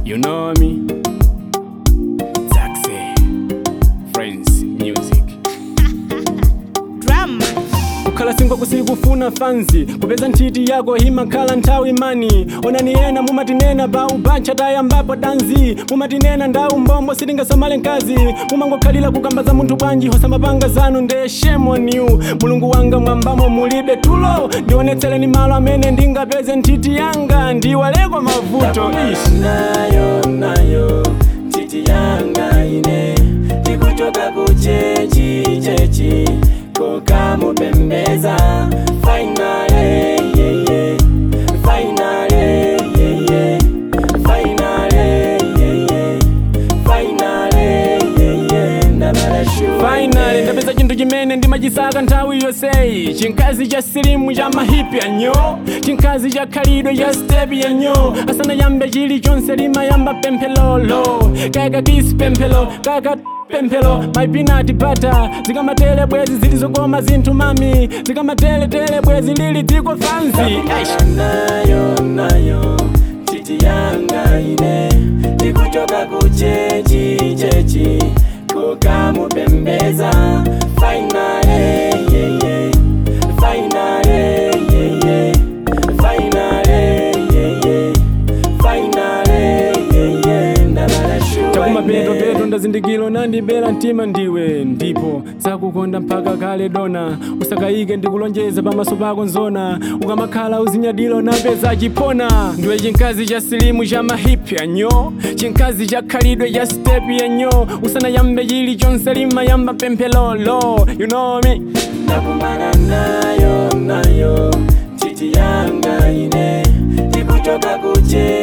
You know me. Taxi. Friends Music. Drum. kukhala singo kusikufuna fanzi kupeza nthiti yako himakhala nthawi mani onani ena mumatinena pa ubancha tayambapo danzi mumatinena ndau mbombo sitingasamale mkazi mumangokhalira kukamba za munthu bwanji hosamapanga zanu nde shame on you mulungu wanga mwambamo mulibe tulo ndionetsereni malo amene ndingapeze nthiti yanga ndiwaleko mavuto ishi nayo nayo titi yanga ine tikuchoka kuchechi chechi kukamupembeza fainale yeye fainale yeye fainale yeye fainale yeye ndabalashu finally ndapeza chinthu chimene ndimachisaka nthawi yonseyi chinkazi cha silimu cha mahipi anyo chinkazi cha khalidwe cha stepi yanyo asanayambe chilichonse limayamba pemphelolo kaka kisi pemphelo kaka pemphelo maipinati bata zikamatele bwezi zilizokoma zinthu mami zikamateletele bwezi lili dziko fanzi Aish. nayo nayo titi yanga ine tikuchoka kuchechi chechi kukamupembeza fainale yeye fainale yeye fainale yeye fainale yeye ndabalashuwa chakumapetopeto ndazindikilo nandibera mtima ndiwe ndipo zakukonda mpaka kale dona usakayike ndikulonjeza pamaso pako nzona ukamakhala uzinyadilo napeza chipona ndiwe chinkazi cha silimu cha mahipi anyo chinkazi cha khalidwe cha stepi yanyo usanayambe chilichonse limayamba pemphelolo you know me nakumana nayo nayo titi yanga ine tikuchoka kuche